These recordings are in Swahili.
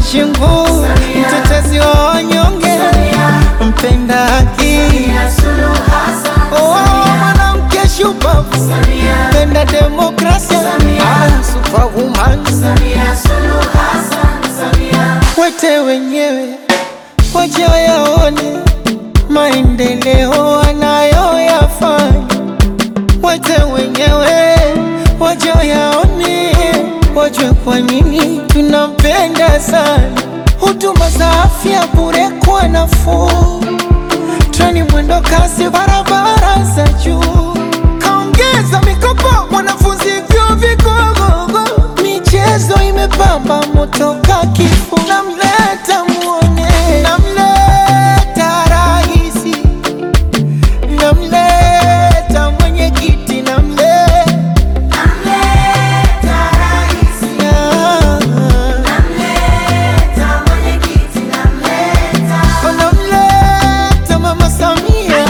Shingu, mtetezi wa wanyonge, mpenda haki, oh, mwanamke shupavu, mpenda demokrasia, ah, superwoman, wete wenyewe waje wayaone maendeleo anayoyafanya, wete wenyewe waje wayaone, wajue kwa nini tunampenda sana. Huduma za afya bure kwa nafuu, treni mwendo kasi, barabara za juu, kaongeza mikopo wanafunzi vyuo vikuu, michezo imepamba moto ka kifuu, namleta muone, namleta rahisi, namleta mwenyekiti, namleta namleta mama Samia,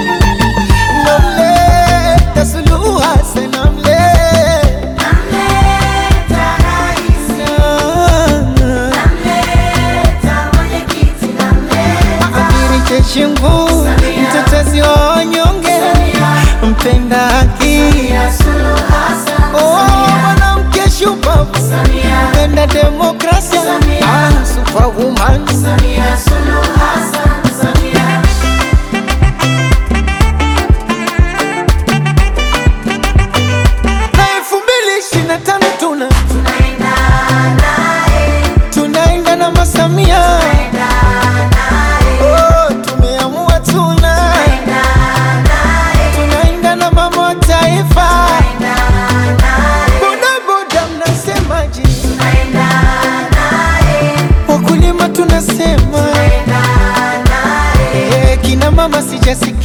namleta Suluhu Hassan, namleta Adhiri Cheshingu, mtetezi wa wanyonge, mpenda haki, oh, mwanamke shupavu, mpenda demokrasia, ah, superwoman, na elfu mbili ishirini na tano tuna tunaenda na masamia Oh, tumeamua tuna tunaenda na mama wa taifa bodaboda mnasemaje wakulima tunasema Eh, kina mama sijasikia